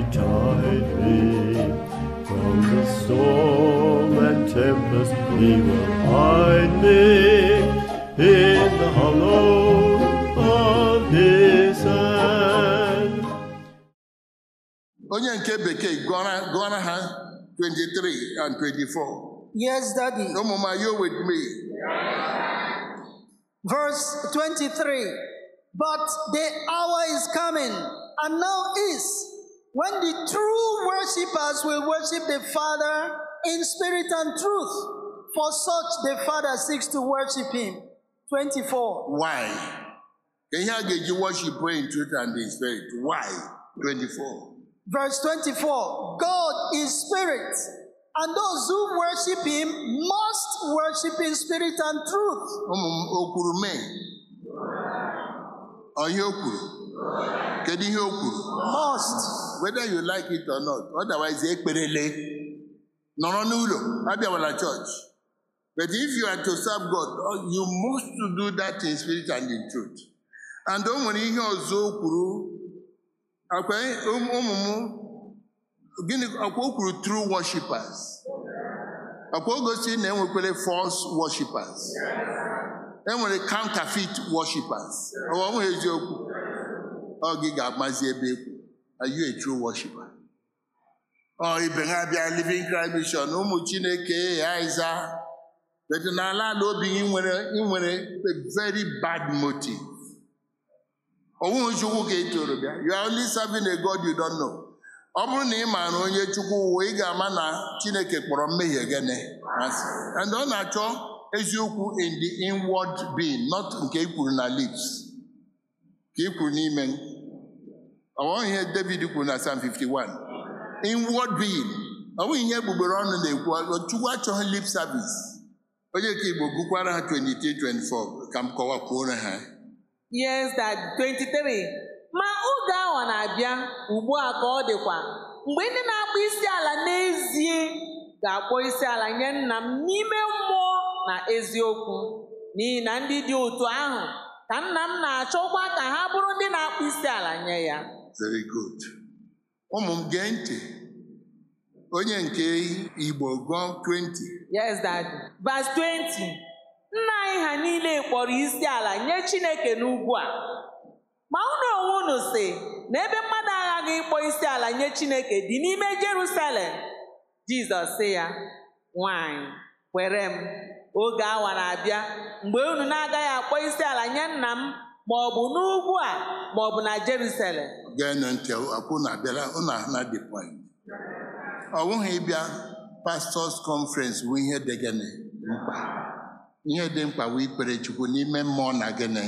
betide me. From the storm and tempest he will hide me in the hollow of his hand. onye nke bekee gụọra gụọra ha 23 and 24 Yes, Daddy. ụmụ m are you with me Verse 23 But the hour is coming, and now is, when the true worshippers will worship the Father in spirit and truth. For such the Father seeks to worship him. 24. why ihe a ga-eji worship in truth and in spirit why 24 Verse 24 God is spirit, and those who worship him must worship in spirit and truth. ụmụ m o kwuru mee Ọ ihe o kwuru kedu ihe o kwuru Must. whether you like it or not otherwise ekperele nọrọ n'ụlọ abịawala church but if you are to serve God you must to do that in spirit and in truth and o nwere ihe ọzọ o kwuru akwa ụmụ m gịnị akwa o kwuru true worshippers akwa o gosi na enwekwere false worshippers enwere counterfeit worshippers ọ nweghị eziokwu ọ gị ga-amazi ebe ekwu are you a true worshiper ọ ibe ha bịa living Christ mission ụmụ chineke aiza but n'ala ala obi gị nwere ị nwere a very bad motive onweghị chukwu ka ị toro bịa you are only serving a God you don't know ọ bụrụ na ị maara onye chukwu ụwa ị ga-ama na chineke kpọrọ mmehie gịnị asị. and ọ na-achọ eziokwu in the inward being not nke i kwuru na lips ka i kwuru n'ime ọ bụghị ihe David kwuru na Psalm 51 inward being ọ bụghị ihe egbugbere ọnụ na-ekwu chukwu achọghị lip service onye ka igbo gụkwara ha 23 24 ka m kọwakwuore ha Yes, Dad. 23. Ma oge ahụ na-abịa ugbu a ka ọ dịkwa mgbe ndị na-akpọ isi ala n'ezie ga-akpọ isi ala nye nna m n'ime mmụọ na eziokwu n'ihi na ndị dị otu ahụ ka nna m na-achọkwa ka ha bụrụ ndị na-akpọ isi ala nye ya very good ụmụ m gee ntị onye nke igbo gụọ 20 Yes, Dad. Verse 20. Nna anyị ha niile kpọrọ isi ala nye Chineke n'ugwu a. Ma unu onwe unu si na ebe mmadụ aghaghị ịkpọ isi ala nye Chineke dị n'ime Jerusalem. Jizọs sị ya, nwanyị, kwere m, oge awa na-abịa mgbe unu na-agaghị akpọ isi ala nye nna m ma ọ bụ n'ugwu a ma ọ bụ na Jerusalem. geenụ ntị akwụ na abịala ụnụ na the point ọ bụghị ịbịa pastors conference bụ ihe dị gịnị mkpa ihe dị mkpa bụ ikpere chukwu n'ime mmụọ na gịnị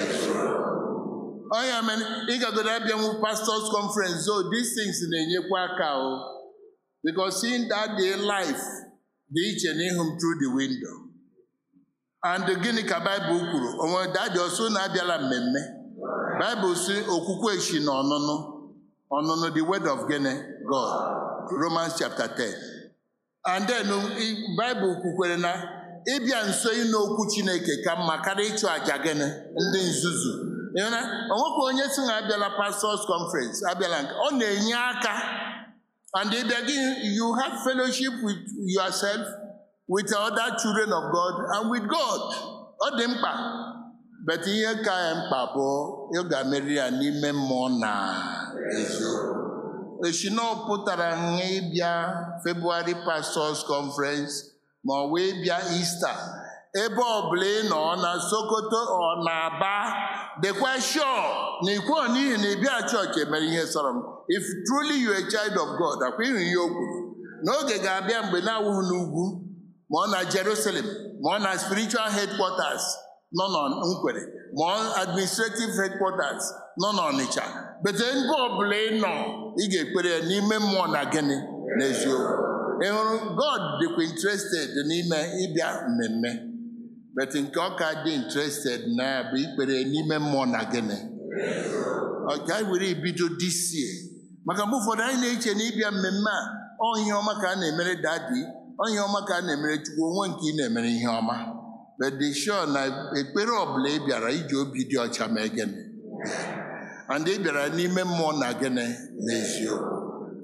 ọ ya mere ịgagodo abịanwu pastors conference so these things na-enyekwa aka o because seeing that day life dị iche na ịhụ m through the window and gịnị ka baịbụl kwuru onwe dadi ọsọ na abịala mmemme baịbụl si okwukwe si na ọnụnụ ọnụnụ the word of gịnị god romans chapter 10 and then baịbụl kwukwere na ịbịa nso ịnụ okwu chineke ka mma karịa ịchụ àjà gịnị ndị nzuzu ịhụna onwekwa onye si na abịala pastors conference abịala nke ọ na-enye aka and ịbịa gị you have fellowship with yourself with other children of god and with god ọ dị mkpa but ihe ka ya mkpa bụ ị ga-emeri ya n'ime mmụọ na eziokwu eshina ọ pụtara nha ịbịa February Pastors Conference ma ọ wee bịa Easter ebe ọbụla ị nọ na Sokoto ọ na Aba dịkwa sure na ikwu n'ihi na ịbịa chọọchị emere ihe sọrọ m if truly you a child of God akwa ịhụ ihe o kwuru n'oge ga-abịa mgbe na-awụghị n'ugwu ma ọ na Jerusalem ma ọ na spiritual headquarters nọ na Nkwere ma ọ administrative headquarters nọ n'Ọnịcha bete mba ọbụla ị nọ ị ga-ekpere ya n'ime mmụọ na gịnị n'eziokwu ị hụrụ God dịkwa interested n'ime ịbịa mmemme but nke ọ ka dị interested na ya bụ ikpere n'ime mmụọ na gịnị ọ ka anyị were bido disie maka mgbe ụfọdụ anyị na-eche na ịbịa mmemme a ọ ihe ọma ka a na-emere dadi ọ ihe ọma ka a na-emere chukwu onwe nke ị na-emere ihe ọma but dị sure na ekpere ọbụla ị bịara iji obi dị ọcha mee gịnị and ị bịara n'ime mmụọ na gịnị n'eziokwu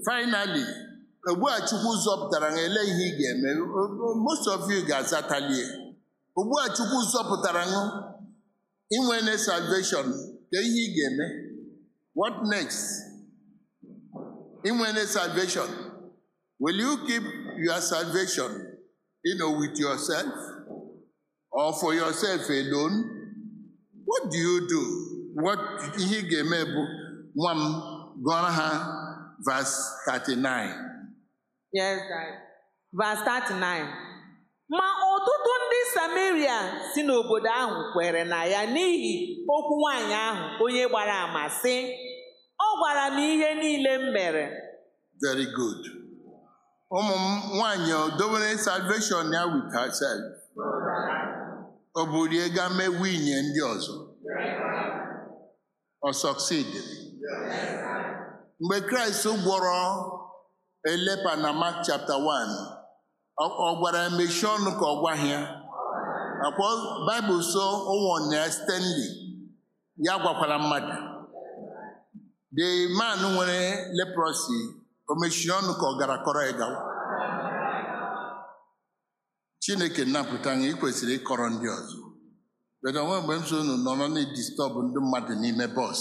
finally ugbu a chukwu zọpụtara ha ele ihe ị ga-eme O- o- most of you ga-azatalie ugbu a chukwu zọpụtara ha inwe na salvation ka ihe ị ga-eme what next inwe na salvation will you keep your salvation you know, with yourself or for yourself alone what do you do what ihe ị ga-eme bụ nwa m gụọrọ ha verse 39 Yes, Dad. Verse 39. Ma ọtụtụ ndị Samaria si n'obodo ahụ kwere na ya n'ihi okwu nwaanyị ahụ onye gbara ama sị, ọ gwara m ihe niile m mere. very good ụmụ m nwanyị o dobere salvation ya with herself ọ burie ga mee nwunye ndị ọzọ ọ succeed mgbe kraịst gwọrọ elepa na mark chapter 1 ọ ọ gwara ya mechie ọnụ ka ọ gwaghị ya akwa baịbụl so ụwọ na stanley ya gwakwara mmadụ the man nwere leprosy o mechiri ọnụ ka ọ gara kọrọ ya gawa chineke napụta ya ị kwesịrị ịkọrọ ndị ọzọ bedo onwe mgbe m so unu nọrọ na-edistọbụ ndị mmadụ n'ime bọs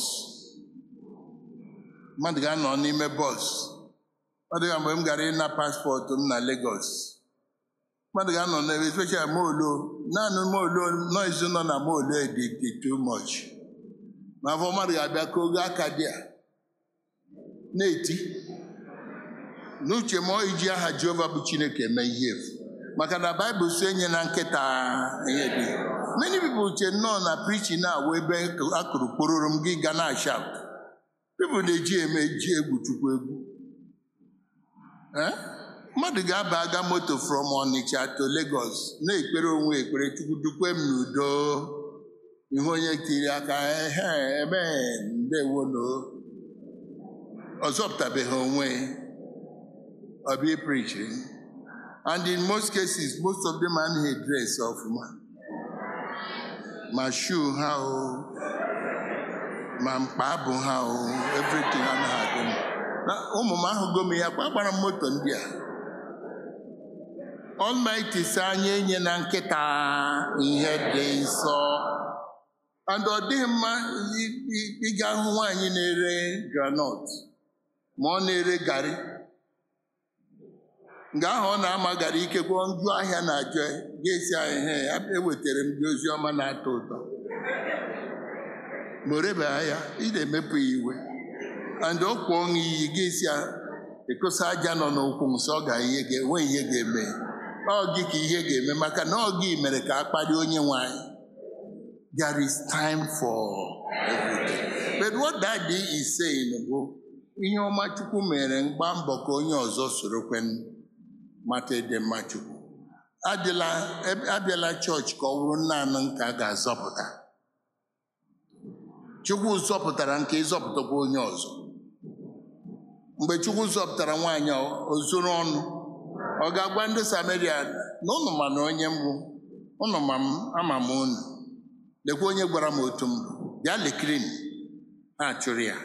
mmadụ ga-anọ n'ime bọs ọ dịga mgbe m gara ịna paspọtụ m na Lagos mmadụ ga-anọ n'ebe especially molo naanị molo noise nọ na molo dị dị too much ma afọ mmadụ ga-abịa ka oge aka dị a na-eti n'uche m ọ iji aha Jehova bụ Chineke eme ihe efu maka na Baịbụl so enye na nkịta ihe dị many people che nnọọ na preaching na-awụ ebe akụrụ kpororo m gị ga na shout people na-eji eme eji egwu chukwu egwu Eh? mmadụ ga-aba aga moto from Onitsha to Lagos na-ekpere onwe ekpere chukwu dukwe m n'udo ihe onye tiri aka ehe ebe ndewono ọ zọpụtabeghị onwe ọ bụ preaching and in most cases most of them anaghị dress ọfụma ma shoe ha o ma mkpa abụ ha o everything anaghị adị mma na ụmụ m ahụgo m ya kwa gbara m moto ndị a Almighty si anya enye na nkịta ihe dị nsọ and ọ dịghị mma ị- ị- ịga hụ nwaanyị na-ere granọt ma ọ na-ere garị nga ahụ ọ na-ama gara ikekwe njụ ahịa na-ajụ ya, ga-esi anyị he ewetara m gị ozi ọma na-atọ ụtọ ma o rebeghị ya ị na-emepụ ya iwe and ọ kwụọ ọṅụ iyi ga-esi ya ekosa aja nọ n'ụkwụ nsọ ọ ga ihe ga-enwe ihe ga-eme ọ gị ka ihe ga-eme maka na ọ gị mere ka a kpalie onye nwanyị there is time for everything but what that day is saying bụ ihe ọma chukwu mere mgba mbọ ka onye ọzọ soro kwen mata ịdị mma chukwu adịla ebe- abịala chọọchị ka ọ bụrụ naanị nke a ga-azọpụta chukwu zọpụtara nke ịzọpụtakwa onye ọzọ mgbe chukwu zọpụtara nwaanyị a, o zoro ọnụ ọ ga-agwa ndị samaria na ụnụ ma na onye mbụ ụnụ ma m ama m unu lekwa onye gwara m otu m bịa lekiri m ha chụrụ ya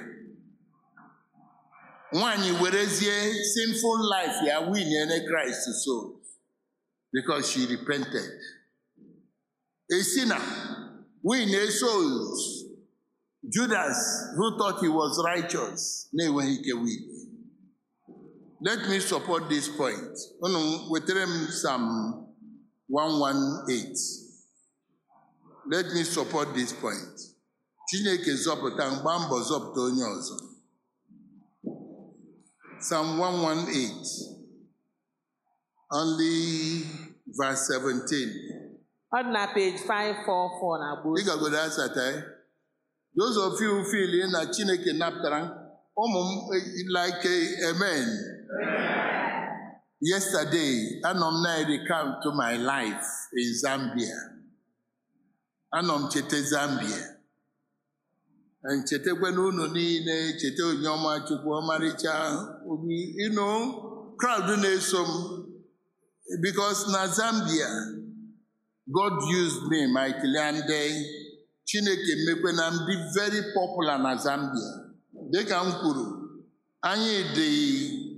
nwaanyị werezie sinful life ya winyere Christ so because she repented a sinner win souls Judas who thought he was righteous na-enweghị ike win let me support this point unu wetara m Psalm 118 let me support this point Chineke zọpụta mgba mbọ zọpụta onye ọzọ Psalm 118 only verse 17 Ọ dị na page 544 na agba ị gagodo asata ya those of you who feel na Chineke napụtara ụmụ m eh, like eh, amen yesterday anọ m na recount to my life in Zambia anọ m cheta Zambia nchetakwa na unu niile cheta onyeọma chukwu ọmarịcha obi ino crowd na-eso m because na Zambia God used me mightily and eh, Chineke mekwe na m dị very popular na Zambia dịka m kwuru anyị dị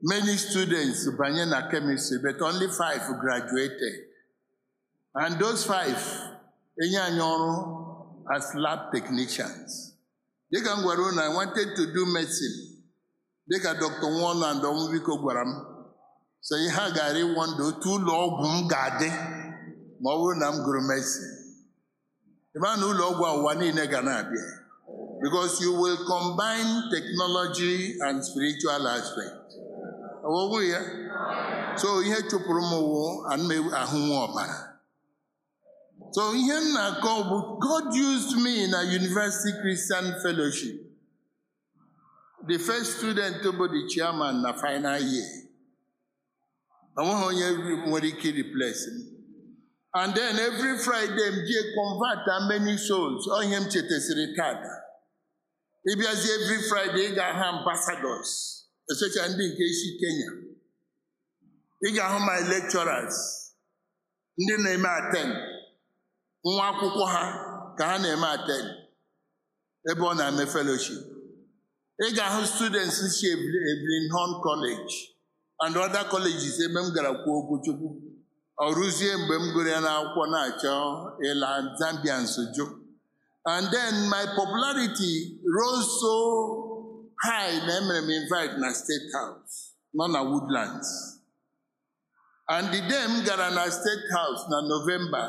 many students banye na chemistry but only five graduated and those five enye anyị ọrụ as lab technicians dịka m gwara unu I wanted to do medicine dịka Dr. Nwono and Ọmụbiko gwara m so ihe a gara ịwọnda otu ụlọ ọgwụ m ga-adị ma ọ bụrụ na m gụrụ medicine ịma na ụlọ ọgwụ a ụwa niile ga na-abịa because you will combine technology and spiritual aspect ọwụwụ ya so ihe chụpụrụ m wụ ahụnwe ọbara so ihe m na-akọ bụ God used me na University Christian Fellowship the first student bụ the chairman na final year onweghị onye nwere ike replace m and then every Friday m jie convert how many souls ọ ihe m chetasịrị tada ịbịazi every Friday ị ga-ahụ ambassadors especially ndị nke isi Kenya ị ga-ahụ my lecturers ndị na-eme attend nwa akwụkwọ ha ka ha na-eme attend ebe ọ na-eme fellowship ị ga-ahụ students si Evelyn Horn College and other colleges ebe m gara kwuo okwu Chukwu ọ rụzie mgbe m gụrụ ya n'akwụkwọ na-achọ ịla Zambia nsoju and then my popularity rose so high na emere m invite na State House nọ na Woodlands and the day m gara na State House na November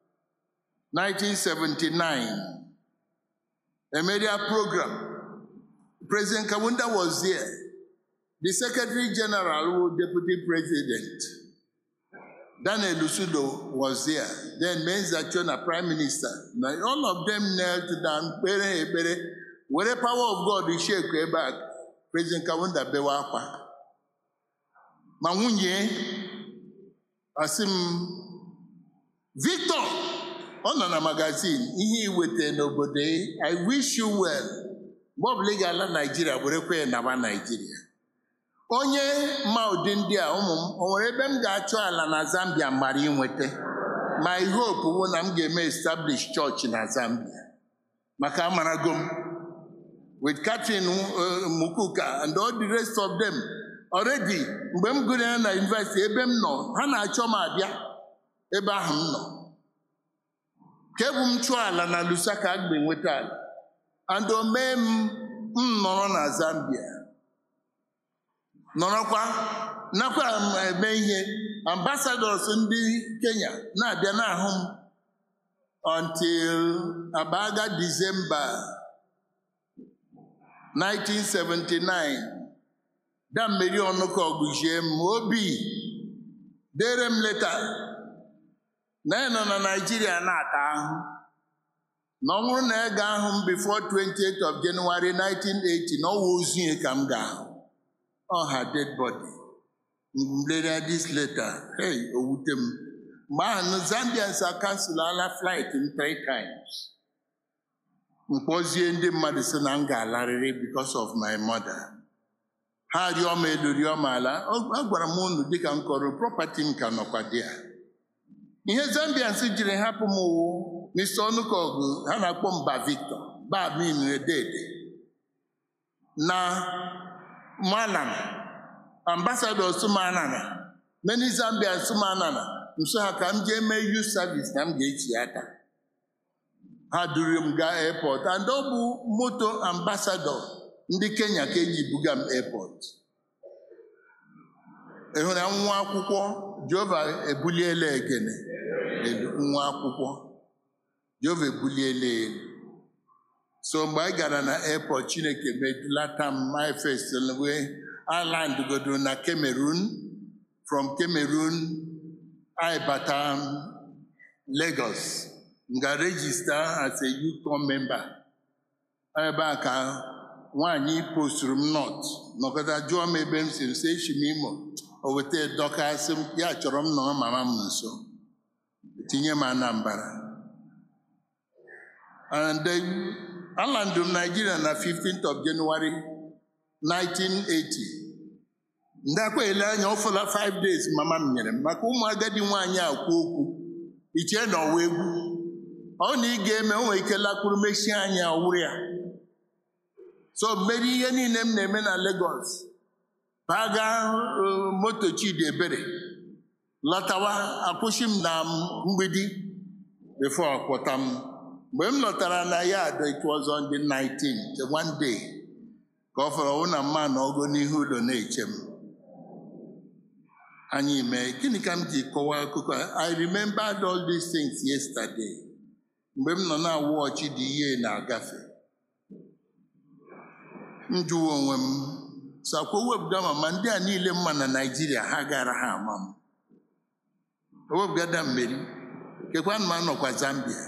1979 a media program President Kawunda was there the Secretary General Deputy President Daniel Lusudo was there. Then Menza Chona, Prime Minister. Now, all of them knelt down, kpere ekpere, were power of God shake back. President Kawunda bewa akwa. Ma nwunye asị m Victor ọ nọ na magazin ihe iweta n'obodo I wish you well. Mgbe ọbụla ị ga-ala Naijiria werekwa ya naba Naijiria. onye ma ụdị ndị a ụmụ m o nwere ebe m ga-achọ ala na Zambia mara inweta my hope bụ na m ga-eme establish church na Zambia maka amarago m with Catherine Mukuka and all the rest of them already mgbe m gụrụ ya na university ebe m nọ ha na-achọ m abịa ebe ahụ m nọ kebu m chụọ ala na Lusaka mgbe nweta ala and o mee m m nọrọ na Zambia nọrọkwa nakwa eme ihe ambassadors ndị Kenya na-abịa n'ahụ m until abaga December 1979 dammeri ọnụka ọgụzie m obi dere m leta na ị nọ na Naịjirịa na-ata ahụ na ọ bụrụ na ị ga-ahụ m before 28th of January 1980 na ọwa ozu ya ka m ga-ahụ ọ ha dead body mlere this letter hey owute m mgbe ahụ Zambians akanselala flight m three times mkpọzie ndị mmadụ si na m ga-alarịrị because of my mother ha rịọ m elu rịọ m ala agwara m unu dịka m kọrọ property m ka nọkwa dị ya ihe Zambians jiri hapụ m wụ Mr. Ọnụkọgụ ha na-akpọ mba Victor baminredede na Manana, ambassador Sumanana, many Zambians Sumanana, nso ha ka m jee mee youth service na m ga-echi aka. Ha duru m gaa airport and ọ bụ moto ambassador ndị Kenya ka eji buga m airport. Ị hụrụ nwa akwụkwọ Jehova ebuliela ekene nwa akwụkwọ Jehova ebuliela elu. so mgbe anyị gara na airport chineke medulata m my first wee island godo na cameroon from cameroon anyị bata lagos nga register as a UCOM member ebe a ka nwaanyị posturu m not nọkọta jụọ m ebe m si m si echi m imo o weta dọkasị m ya chọrọ m nọrọ mama m nso tinye m anambara and then alandụ m Nigeria na 15th of January 1980 ndị akwa ele anya ọfụla 5 days mama m nyere m maka ụmụ agadi nwaanyị akwu okwu ichee na ọwa egwu ọ na ị ga-eme o nwere ike lakwuru mechie anya ọwụrụ ya so mmeri ihe niile m na-eme na Lagos paga uh, moto chidi ebere lọtawa akwụsị m na mgbidi before kpọta m mgbe m lọtara na ya it was on the 19th one day ka ọ fọrọ ọwụ na mma na ogo n'ihu ụlọ na-eche m anyị mee gịnị ka m ji kọwaa akụkọ a? I remembered all these things yesterday mgbe m nọ na-awụ ọchị dị ihe na-agafe m jụwa onwe m sakwa wepụta ma ma ndị a niile mma na Naịjirịa ha gara ha ama m owepụgada mmeri kekwa ma nọkwa Zambia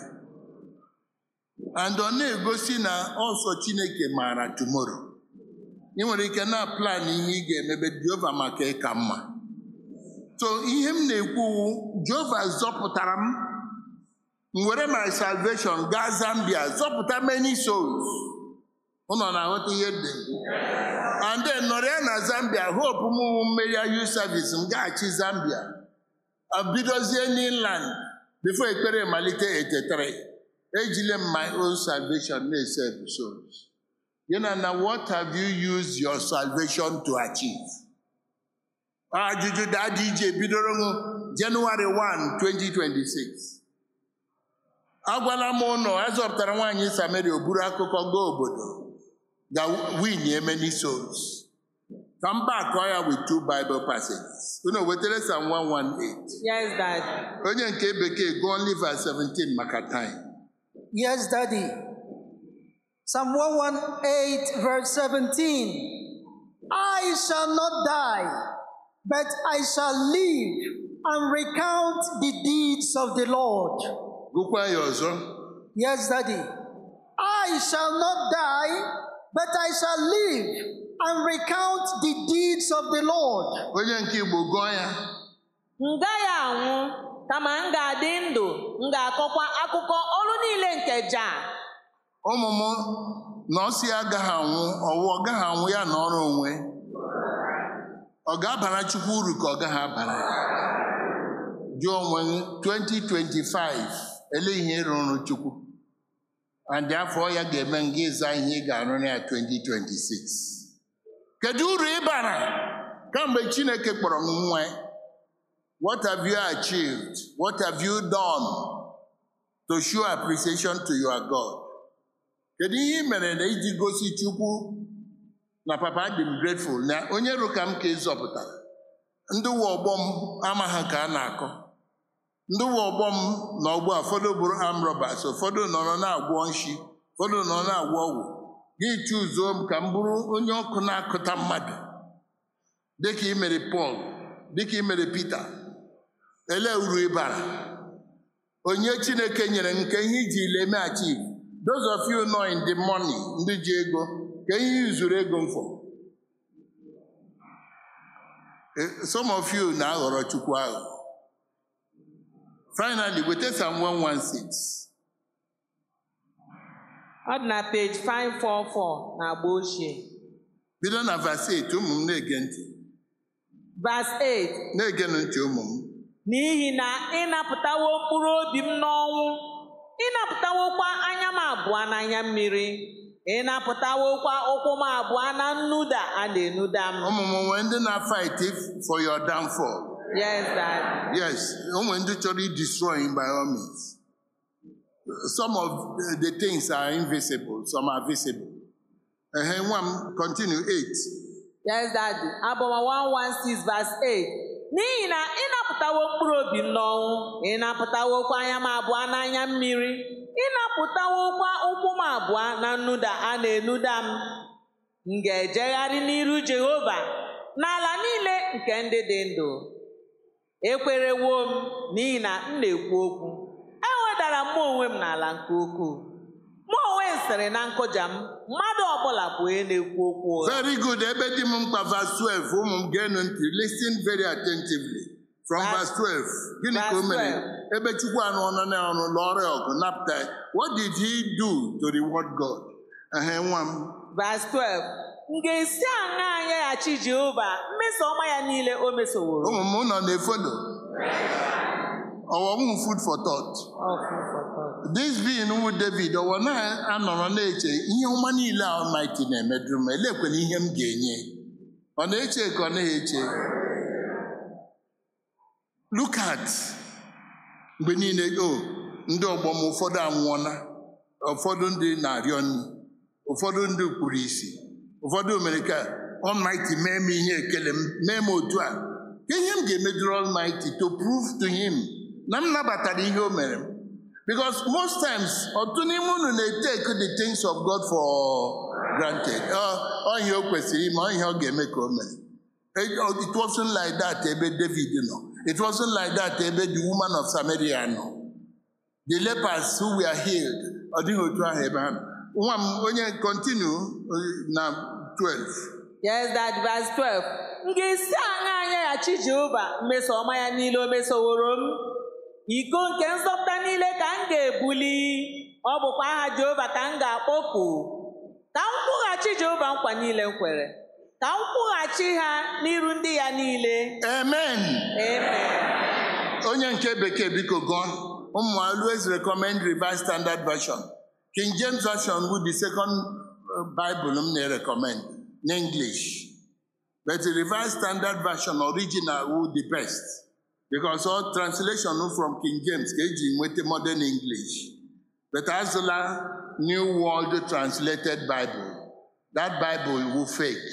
and ọ na-egosi na ọsọ Chineke maara tomorrow ị nwere ike na plan ihe ị ga-emebe Jehova maka ịka mma so ihe m na-ekwu Jehova zọpụtara m m were my salvation gaa Zambia zọpụta many souls ụnọ na-aghọta ihe dị and then nọrọ ya na Zambia hope m wụ mmeri ya youth service m gaghachi Zambia bidozie n'inland before ekpere malite etetere ejile m my own salvation na-esave souls you know na what have you used your salvation to achieve ajụjụ daadị ije bidoro m Jenụwarị 1 2026 agwala m ụnọ azọpụtara nwaanyị Samaria o buru akụkọ gaa obodo ga win many souls ka m bakọọ ya with two Bible passages unu wetara Psalm 118 Yes, Dad. onye nke bekee gụọ only verse 17 maka time Yes, Daddy. Psalm 118, verse 17. I shall not die, but I shall live and recount the deeds of the Lord. gụkwa ya ọzọ Yes, Daddy. I shall not die, but I shall live and recount the deeds of the Lord. onye nke Igbo gụọ ya m gaghị anwụ kama m ga-adị ndụ m ga-akọkwa akụkọ ọrụ niile nke Jah ụmụ m na ọsị agaghị anwụ ọwụ ọ gaghị anwụ ya na ọrụ onwe ọ ga-abara Chukwu uru ka ọ gaghị abara ya jụọ onwe gị 2025 ele ihe ị rụrụ Chukwu andị afọ ya ga-eme nga ịza ihe ị ga-arụ na ya 2026 kedu uru ị bara kamgbe Chineke kpọrọ m nwa ya? what have you achieved what have you done to show appreciation to your God kedu ihe ị mere na iji gosi Chukwu na papa dị m grateful na onye rụ ka m ka ị zọpụtara ndị ụwa ọgbọ m amaghị ka a na-akọ ndị ụwa ọgbọ m na ọgbọ a ụfọdụ bụrụ arm robbers ụfọdụ nọrọ na-agwọ nshi ụfọdụ nọ na-agwọ ọgwụ gị chụzuo m ka m bụrụ onye ọkụ na-akụta mmadụ dịka ị mere Pọl dịka ị mere Pita ele uru ịbara onye Chineke nyere nke ihe iji leme achieve those of you know in the money ndị ji ego ka ihe izuru ego mfọ Eh, some of you na-aghọrọ Chukwu ahụ finally weta Psalm 116 ọ dị na page 544 na agba ochie bido na verse 8 ụmụ m na-ege ntị verse 8 na-egenụ ntị ụmụ m n'ihi na ị napụtawo mkpụrụ obi m n'ọnwụ ị napụtawokwa anya m abụọ n'anya mmiri ị napụtawokwa ụkwụ m abụọ na nnuda a na-enuda m ụmụ m nwee ndị na-fight for your downfall yes dad yes ụmụ ndị chọrọ i-destroy you by all means some of the things are invisible some are visible ehe nwa m continue 8 yes dad abụma 116 verse 8 n'ihi na ị napụtawo mkpụrụ obi m n'ọnwụ ị napụtawokwa anya m abụọ n'anya mmiri ị napụtawokwa ụkwụ m abụọ na nnuda a na-enuda m m ga-ejegharị n'iru Jehova n'ala niile nke ndị dị ndụ ekwerewo m n'ihi na m na-ekwu okwu ewedara m onwe m n'ala nke ukwuu mụ onwe m sịrị na nkụja m mmadụ ọbụla bụ onye na-ekwu okwu ụgha very good ebe dị m mkpa verse 12 ụmụ m geenụ ntị listen very attentively from Verse- verse 12 gịnị ka o verse mere 12. ebe Chukwu anụ ọnụ na ọnụ lụọrọ ya ọgụ napụta ya what did he do to reward God ehe nwa m Verse 12 m ga-esi aṅa anyaghachi Jehova mmeso ọma ya niile o mesoworo ụmụ m nọ na-efolo ọwọwụ food for thought this being wụ David ọwọ na-anọrọ na-eche ihe ọma niile a Almighty na-emedụrụ m elekwena ihe m ga-enye ọ na-eche ka ọ naghị eche look at mgbe niile o ndị ọgbọ m ụfọdụ anwụọla ụfọdụ ndị na-arịọ nri ụfọdụ ndị kpuru isi ụfọdụ mere ka Almighty mee m ihe ekele m mee m otu a ka ihe m ga-emeduru Almighty to prove to him na m nabatara ihe o mere m because most times ọtụtụ n'ime unu na-etake the things of God for granted ọ ọ ihe o kwesịrị ime ọ ihe ọ ga-eme ka o mere It it wasn't like that ebe David nọ it wasn't like that ebe the woman of Samaria nọ the lepers who were healed ọ dịghị otu ahụ ebe ha nọ nwa m onye continue na 12 Yes, that verse 12. M ga-esi aṅa anyaghachi Jehova mmeso ọma ya niile o mesoworo m. Iko nke nzọpụta niile ka m ga-ebuli. Ọ bụkwa aha Jehova ka m ga-akpọku. Ka m kwụghachi Jehova nkwa niile m kwere. Ka m kwụghachi ha n'iru ndị ya niile. amen Amen. onye nke bekee biko gụọ ụmụ always recommend revised standard version king james version bụ the second uh, bible m na-recommend n'english but the revised standard version original wụ the best because all translation from king james ka eji nweta modern english but azụla new world translated bible that bible wụ fake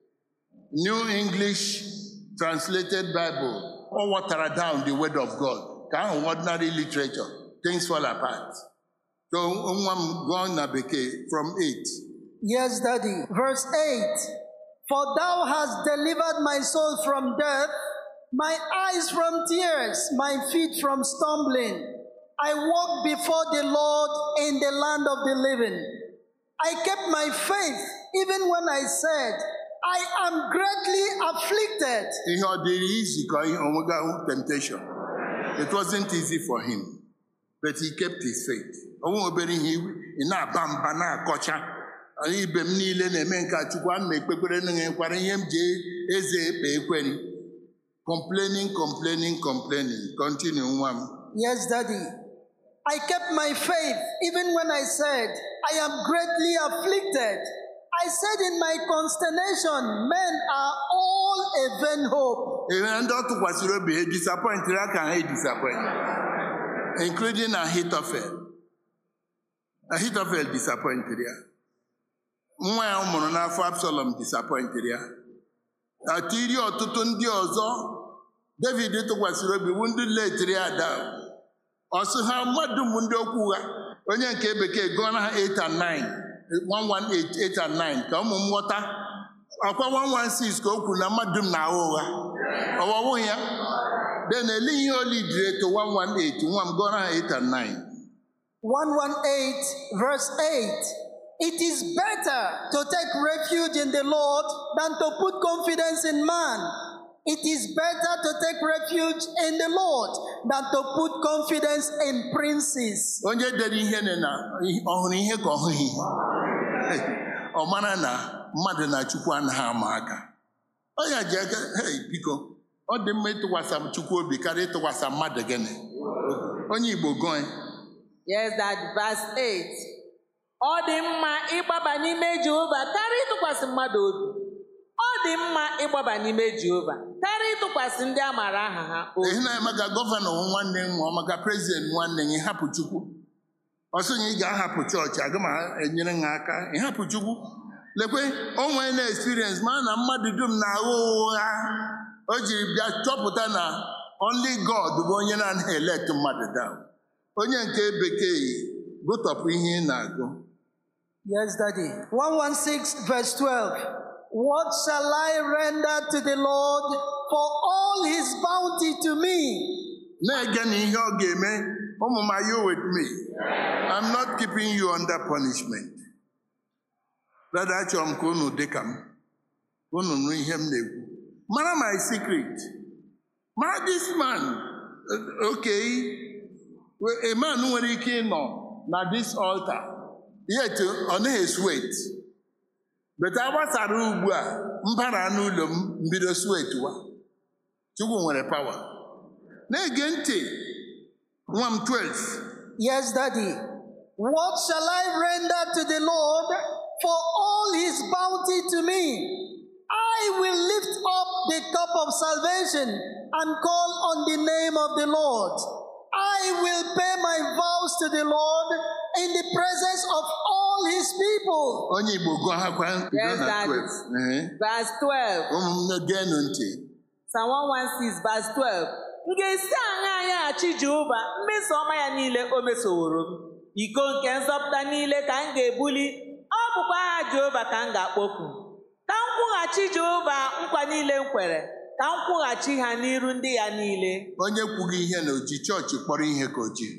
New English Translated Bible, or water down the word of God. Ka ahụ ordinary literature, things fall apart. So nwa m gụọ na bekee from 8. Yes, Daddy. Verse 8 For thou hast delivered my soul from death, my eyes from tears, my feet from stumbling. I walked before the Lord in the land of the living. I kept my faith even when I said, I am greatly afflicted. Ihe ọ dịrị izi ka ihe onwega temptation. It wasn't easy for him, but he kept his faith. Ọnwụ obere ihe ị na-aba mba na-akọcha. Anyị ibe m niile na-eme nke a Chukwu ana m ekpekwere na nwekwara ihe m ji eze ekpe ekweri. Complaining, complaining, complaining. Continue nwa m. Yes, Daddy. I kept my faith even when I said, I am greatly afflicted. I said in my consternation, men are all a vain hope. Ihe ndị ọ tụkwasịrị obi ha disappointịrị aka ha disappoint including Ahithophel. Ahithophel disappointịrị ya. Nwa ya ọ mụrụ n'afọ Absalom disappointịrị ya. Atiri ọtụtụ ndị ọzọ David tụkwasịrị obi wu ndị letiri ya down. Ọ sị ha mmadụ m ndị okwu ụgha onye nke bekee gụọ na ha 8 and 9 118 8 and 9 ka ụmụ m ghọta ọkwa 116 ka o kwuru na mmadụ m na-agha ụgha ọwọwụ ya then ele ihe olidiri eto 118 nwa m gụọrọ ha 8 and 9 118, verse 8. It is better to take refuge in the Lord than to put confidence in man. It is better to take refuge in the Lord than to put confidence in princes. onye dere ihe na na ọ hụrụ ihe ka ọ hụghị ihe ọ mara na mmadụ na chukwu anaghị ama aka ọ ya ji aka hey biko ọ dị mma ịtụkwasị chukwu obi karịa ịtụkwasị mmadụ gịnị onye igbo gụọ Yes, that verse 8. Ọ dị mma ịgbaba n'ime Jehova karịa ịtụkwasị mmadụ obi. Ọ dị mma ịgbaba n'ime Jehova karịa ịtụkwasị ndị a maara aha ha obi. ehi na maka gọvanọ wụ nwanne m ma maka prezident nwanne gị hapụ chukwu ọsọ na ị ga-ahapụ chọọchị aga m enyere ha aka ịhapụ chukwu lekwe o nwee na experience ma na mmadụ dum na-agha ụgha o jiri bịa chọpụta na only God bụ onye na-anaghị elect mmadụ down onye nke bekee gụtọpụ ihe ị na-agụ Yes, Daddy. 116, verse 12. What shall I render to the Lord for all his bounty to me? na-ege na ihe ọ ga-eme ụmụ m are you with me I'm not keeping you under punishment brother achọrọ m ka unu dị ka m ka unu nụ ihe m na-ekwu mara my secret mara this man uh, okay a man nwere ike ịnọ na this altar yet ọ naghị sweat but agbasara ugbu a mbara n'ụlọ m mbido sweat wa chukwu nwere power na-ege ntị nwa m 12 Yes, Daddy. What shall I render to the Lord for all his bounty to me? I I will lift up the cup of salvation and call on the name of the Lord. I will pay my vows to the Lord in the presence of all his people. onye igbo gụọ hakwa bido Yes, na Daddy. 12 Ee. Verse 12. ụmụnne geenụ ntị Psalm 116 verse 12. M ga-esi aṅa anyaghachi Jehova mmeso ọma ya niile o mesoworo m. Iko nke nzọpụta niile ka m ga-ebuli, ọ bụkwa aha Jehova ka m ga-akpọku. Ka m kwụghachi Jehova nkwa niile m kwere, ka m kwụghachi ha n'iru ndị ya niile. onye kwughị ihe na oji chọọchị kpọrọ ihe ka oji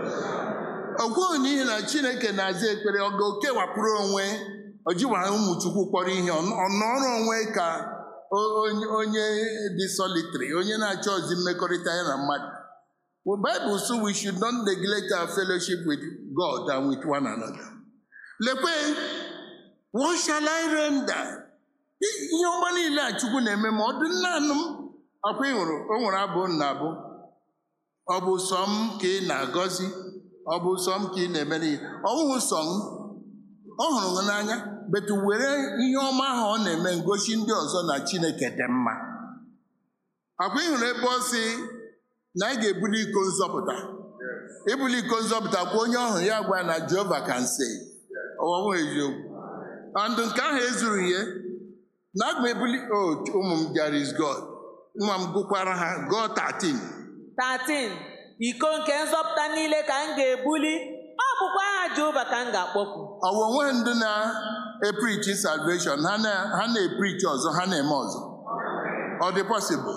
ọ gwụghị n'ihi na chineke na-aza ekpere ọ ga-okewapụrụ onwe o jiwa ụmụ chukwu kpọrọ ihe ọ ọ nọrọ onwe ka o- onye onye dị solitary onye na-achọ ozi mmekọrịta ya na mmadụ Well, Bible so we should not neglect our fellowship with God and with one another. Lekwe, what shall I render? ihe ọma niile a Chukwu na-eme ma ọ dị naanị m akwa ị hụrụ o nwere abụ m na-abụ ọ bụ sọ m ka ị na-agọzi ọ bụ sọ m ka ị na-eme n'ihe ọ bụghị sọ m ọ hụrụ gị n'anya betu were ihe ọma ahụ ọ na-eme ngosi ndị ọzọ na Chineke dị mma akwa ị hụrụ ebe ọ sị na anyị ga-ebuli iko nzọpụta ibuli iko nzọpụta kwa onye ọhụrụ ya gwa na Jehova can say ọwọwụ eziokwu andụ nke ahụ ezuru ihe na aga m ebuli o ụmụ m there is God nwa m gụkwara ha God 13 13. Iko nke nzọpụta niile ka m ga-ebuli, ọ bụkwa aha Jehova ka m ga-akpọku. ọ bụ onwe ndị na-eprichi salvation ha na- ha na-eprichi ọzọ ha na-eme ọzọ ọ dị possible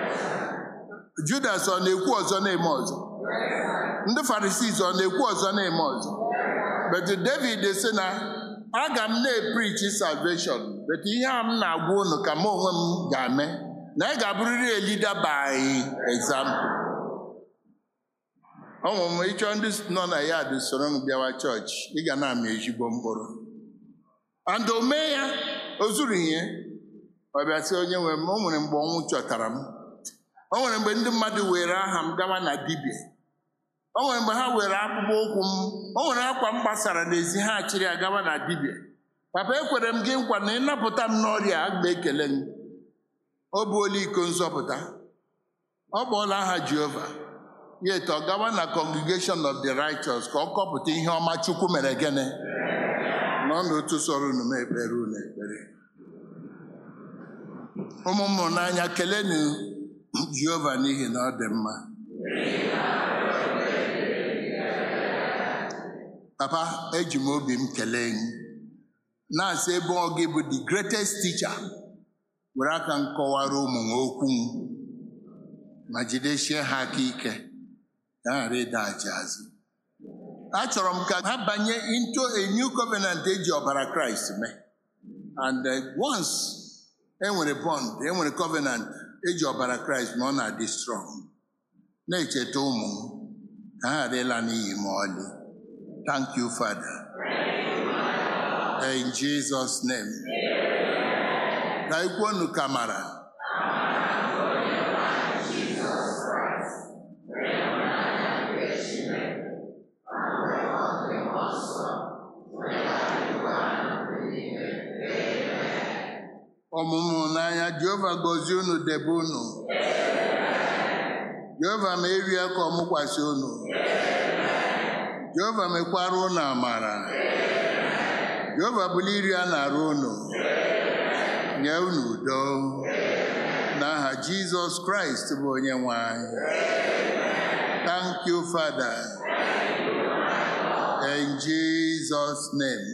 Judas ọ na-ekwu ọzọ na-eme ọzọ ndị Pharisees ọ na-ekwu ọzọ na-eme ọzọ but David sị na aga m na-eprichi salvation but ihe a m na-agwa unu ka m onwe m ga-eme na ị ga-abụrịrị a leader by example ọnwụ m ịchọ ndị nọ na ya dị soro m bịawa chọọchị ị ga na-amị ezigbo mkpụrụ and o mee ya o zuru ihe ọ bịa sị onye nwe m o nwere mgbe ọnwụ chọtara m o nwere mgbe ndị mmadụ were aha m gawa na dibịa o nwere mgbe ha were akpụkpọ ụkwụ m o nwere akwa m gbasara n'ezi ha chịrị ya gawa na dibịa papa ekwere m gị nkwa na ịnapụta m n'ọrịa a ga ekele m o buola iko nzọpụta ọ kpọọla aha Jehova yet ọ gawa na congregation of the righteous ka ọ kọpụta ihe ọma Chukwu mere gịnị nọ n'otu sọrọ unu m ekpere unu ekpere ụmụ m hụrụ n'anya kelenu Jehova n'ihi na ọ dị mma papa eji m obi m kelee gị na-asị ebe ọ gị bụ the greatest teacher were aka m kọwara ụmụ m okwu m ma jidesie ha aka ike ka ha ghara ịdaghachi azụ achọrọ m ka ha banye into a new covenant eji ọbara kraịst mee and uh, once enwere bond enwere covenant eji ọbara kraịst ma ọ na-adị strong na-echeta ụmụ m ka ha ghara ịla n'iyi ma ọlị thank you father in jesus name ka ikwuonu kamara ọmụmụ n'anya jehova gọzie unu debe unu jehova ma erie ka ọ mụkwasị unu jehova mekwara unu amara jehova bụla iri a na-arụ unu nye unu udo n'aha jizọs kraịst bụ onye nwe anyị thank you father in jesus name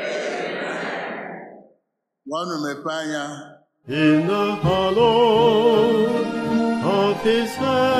nwanụ mepee anya In the hollow of his hand.